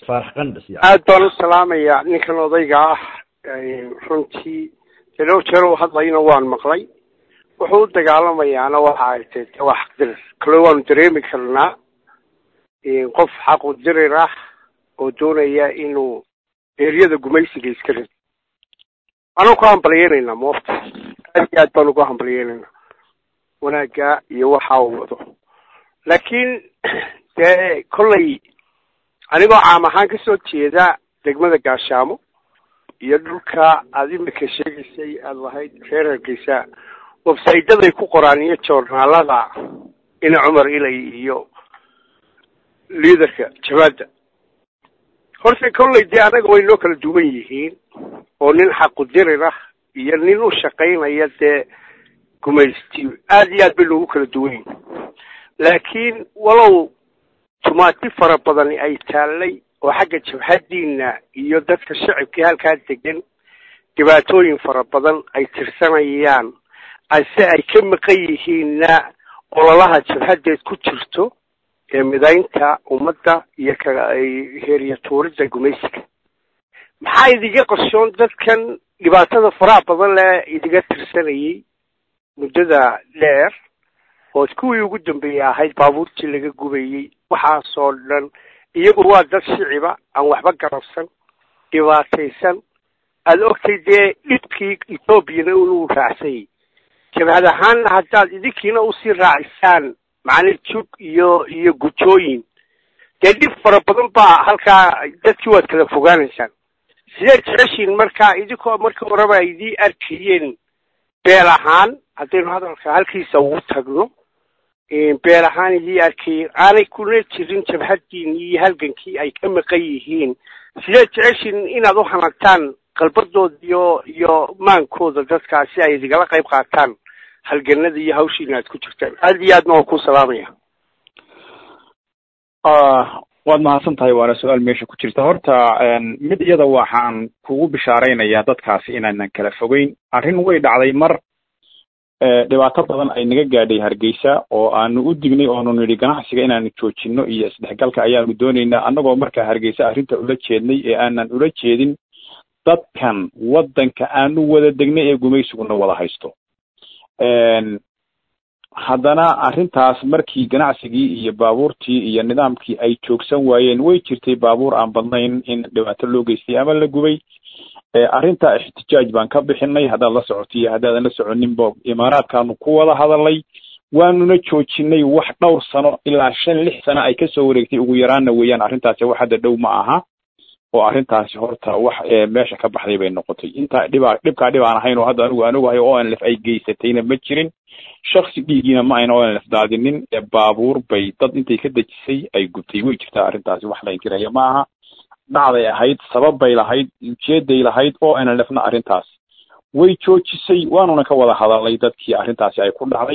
faarax qandhas iyo aad baan u salaamayaa ninkan odayga ah runtii dee dhowr jeer u hadlayna waan maqlay wuxuu u dagaalamayaana waxa ay tahay de waa xaqdirir kale waanu dareemi karnaa qof xaqu dirir ah oo doonaya inuu eeryada gumaysiga iska rido waanu ku hambalyeynayna moofta aad iyo aad baan ugu hambalyeynayna wanaagga iyo waxa uu wado laakiin dee kollay anigoo caam ahaan kasoo jeeda degmada gaashaamo iyo dhulka aada imika sheegaysay aada lahayd reer hargeysa websaydaday ku qoraan iyo joornaalada ina cumar ilay iyo liaderka jabaadda horta kollay dee anaga way noo kala duwan yihiin oo nin xaqudirir ah iyo nin u shaqaynaya dee gumaysti aada iyo aad bay noogu kala duwan yihiin laakiin walow tumaati fara badani ay taallay oo xagga jabhadiina iyo dadka shacibkii halkaa degan dhibaatooyin fara badan ay tirsanayaan ase ay ka maqan yihiinna ololaha jabhadeed ku jirto ee midaynta ummadda iyo ka heeriya tuuridda gumaysiga maxaa idiga qorshoon dadkan dhibaatada faraha badan le idiga tirsanayay muddada dheer oo kuwii ugu dambeeyey ahayd baabuurtii laga gubayey waxaasoo dhan iyagu waa dad shiciba aan waxba garabsan dhibaataysan aada ogtay dee dhibkii ethoobiana inuu raacsanyay jabhad ahaanna haddaad idinkiina usii raacisaan macnii jug iyo iyo gujooyin dee dhib fara badan baa halkaa dadkii waad kala fogaanaysaan sideed jeceshiin markaa idinkoo markii horeba ay idii arkayeen beel ahaan haddaynu hadalka halkiisa ugu tagno beel ahaan idii arkayeen aanay kuna jirin jabhadiin iyo halgankii ay ka maqan yihiin sideed jeceshiin inaad u hanagtaan qalbadooda iyo iyo maankooda dadkaa si ay idigala qayb qaataan halganada iyo hawshiina aad ku jirtaan aada iyo aadna waa ku salaamaya waad mahadsan tahay waana su-aal meesha ku jirta horta mid iyada waxaan kugu bishaaraynayaa dadkaasi inaanan kala fogeyn arrin way dhacday mar dhibaato badan ay naga gaadhay hargeysa oo aanu u dignay oonu nidhi ganacsiga inaanu joojino iyo isdhexgalka ayaanu doonaynaa annagoo markaa hargeysa arrinta ula jeednay ee aanan ula jeedin dadkan waddanka aanu wada degnay ee gumaysiguna wada haysto haddana arrintaas markii ganacsigii iyo baabuurtii iyo nidaamkii ay joogsan waayeen way jirtay baabuur aan badnayn in dhibaato loo geystay ama la gubay arrinta ixtijaaj baan ka bixinay haddaad la socoto iyo haddaadan la soconinba imaaraadkaanu ku wada hadalnay waanuna joojinay wax dhowr sano ilaa shan lix sano ay kasoo wareegtay ugu yaraanna weeyaan arrintaasi wax hadda dhow ma aha oo arrintaasi horta wax meesha ka baxday bay noqotay intaa dhibaa dhibkaa dhib aan ahayn oo hadda anigu aan ogahay o nlf ay geysatayna ma jirin shaksi dhiigiina ma ayna o nlf daadinin ee baabuur bay dad intay ka dejisay ay gubtay way jirtaa arrintaasi wax la inkiraya ma aha dhacday ahayd sabab bay lahayd ujeeday lahayd o nlfna arrintaas way joojisay waanuna ka wada hadalnay dadkii arrintaasi ay ku dhacday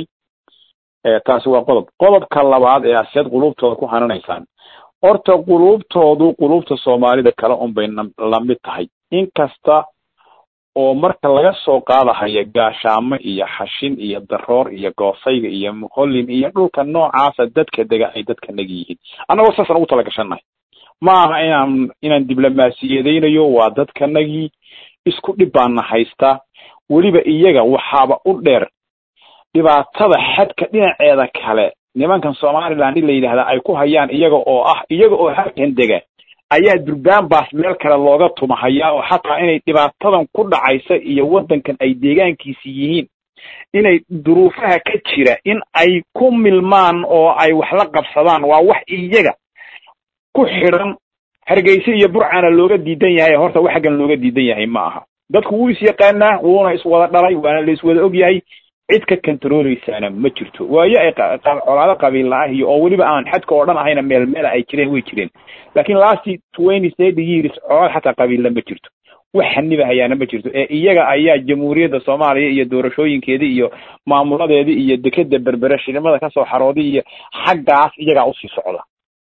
taasi waa qodob qodobka labaad ee aseed qulubtooda ku hananaysaan horta quluubtoodu quluubta soomaalida kale unbay lamid tahay inkasta oo marka laga soo qaadahaya gaashaamo iyo xashin iyo daroor iyo goosayga iyo muqollin iyo dhulka noocaasa dadka dega ay dadka nagi yihiin annagoo saasaan ugu tala gashannahay ma aha inaan inaan diblomaasiyadaynayo waa dadkanagii isku dhib baana haystaa weliba iyaga waxaaba u dheer dhibaatada xadka dhinaceeda kale nimankan somaliland in la yidhahdaa ay ku hayaan iyaga oo ah iyaga oo halkan dega ayaa durbaan baas meel kale looga tumahayaa oo xataa inay dhibaatadan ku dhacaysa iyo waddankan ay deegaankiisi yihiin inay duruufaha ka jira in ay ku milmaan oo ay wax la qabsadaan waa wax iyaga ku xidhan hargeysa iyo burcana looga diidan yahay horta wax xaggan looga diidan yahay ma aha dadku wuu is yaqaanaa wuuna iswada dhalay waana la iswada og yahay cid ka controleysaana ma jirto waayo ay colaado qabiilla ah iyo oo weliba aan xadka oo dhan ahayna meel meela ay jireen way jireen laakiin lasty twenty thirty years colaad xataa qabiilla ma jirto wax xaniba hayaana ma jirto ee iyaga ayaa jamhuuriyadda soomaaliya iyo doorashooyinkeedii iyo maamuladeedii iyo dekeda berbere shilimada kasoo xarooday iyo xaggaas iyagaa usii socda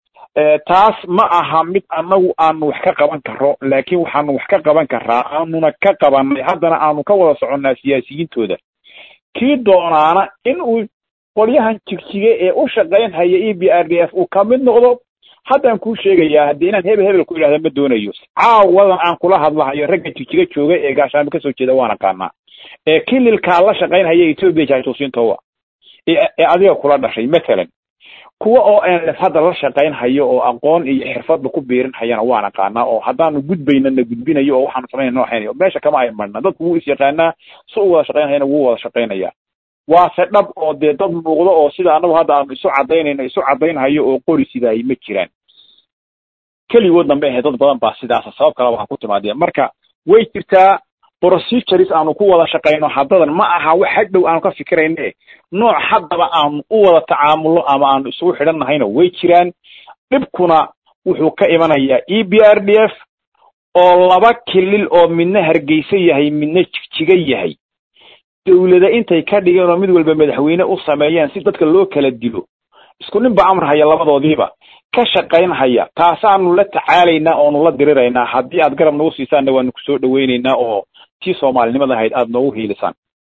taas ma aha mid anagu aanu wax ka qaban karo laakiin waxaanu wax ka qaban karaa aanuna ka qabanay haddana aanu ka wada soconnaa siyaasiyiintooda kii doonaana in uu qolyahan jigjige ee u shaqayn haya e b r d f uu ka mid noqdo haddaan kuu sheegayaa haddii inaan hebel hebel ku idhahda ma doonayo caawadan aan kula hadlahayo ragga jijiga jooga ee gaashaamo kasoo jeeda waan aqaanaa ee kililkaa la shaqaynhaya etoobiya jaasuusiintowa ee adiga kula dhashay mathalan kuwa oo nlf hadda la shaqaynhayo oo aqoon iyo xirfadba ku biirinhayana waan aqaanaa oo haddaanu gudbaynana gudbinayo oo waxaanu samaynayna waxaynayo meesha kama ay marna dadku wuu is yaqaanaa si u wada shaqaynhayana wuu wada shaqaynaya waase dhab oo dee dad muuqdo oo sida anagu hadda aanu isu cadaynayno isu cadaynhayo oo qori sidaay ma jiraan keligood dambe ahe dad badan baa sidaasa sabab kaleba ha ku timaadeen marka way jirtaa procedures aanu ku wada shaqayno haddadan ma aha wax hadhow aanu ka fikirayne nooc haddaba aanu u wada tacaamulno ama aanu isugu xidhan nahayna way jiraan dhibkuna wuxuu ka imanayaa e b r d f oo laba kilil oo midna hargeysa yahay midna jigjiga yahay dawlada intay ka dhigeen oo mid walba madaxweyne u sameeyeen si dadka loo kala dilo isku nin ba amar haya labadoodiiba ka shaqaynhaya taasaanu la tacaalaynaa oonu la diriraynaa haddii aad garab nagu siisaanna waanu kusoo dhawaynaynaa oo tii soomaalinimada ahayd aada noogu hiilisaan